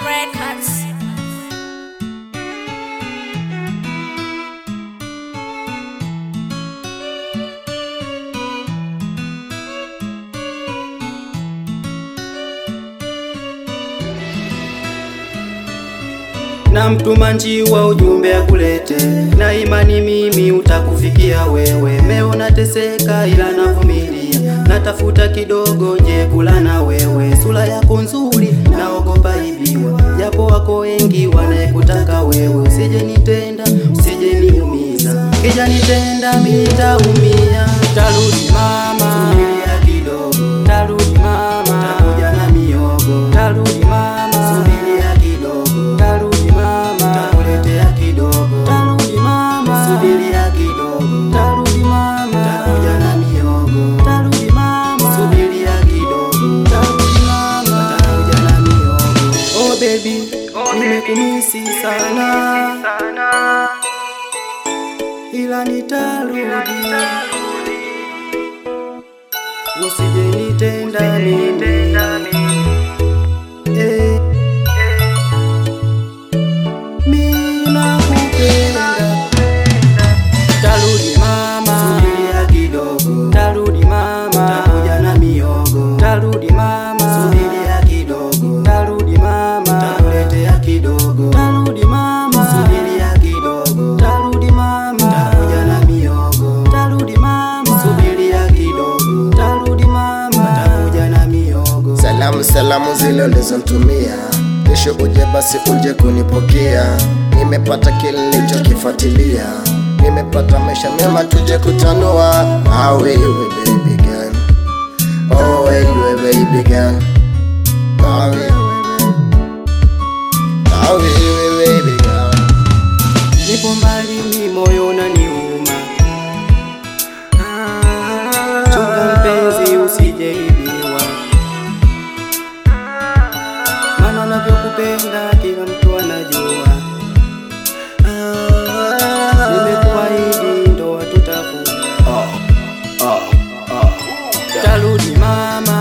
Records. na mtuma njiwa ujumbe akulete, na imani mimi utakufikia wewe. Meo nateseka ila navumilia, natafuta kidogo je kula na wewe. Sura yako nzuri naogopa ibiwa, japo wako wengi wanayekutaka wewe. Usije nitenda, usije niumiza, kija nitenda mimi nitaumia. Tarudi mama, subiria kidogo, tarudi mama, takuja na miogo, tarudi mama, subiria kidogo, tarudi mama, takuletea kidogo, tarudi mama, subiria kidogo, tarudi mama, takuja na miogo, tarudi mama, subiria kidogo, tarudi mama, takuja na miogo. Oh baby, nimekumisi sana, ila nitarudi, usije nitenda mimi, eh. Mimi nakupenda. Tarudi mama, subiria kidogo. Tarudi mama, takuja na miogo. Tarudi mama, subiria kidogo. Tarudi mama, takuletea kidogo. Tarudi mama, subiria kidogo. Tarudi mama, takuja na miogo. Tarudi mama, subiria kidogo. Tarudi mama, takuja na miogo. Salamu salamu zile ulizontumia, kesho uje basi uje kunipokea. Nimepata kile nilichokifuatilia, nimepata maisha mema tuje kutanua. Ah, wewe baby girl, oh wewe baby girl, ah wewe, ah wewe baby girl. Nipo mbali ni moyo unaniuma, chunga mpenzi usijeibiwa, maana navyokupenda kila mtu anajua. Nimekuahidi ndoa tutafunga. Tarudi mama,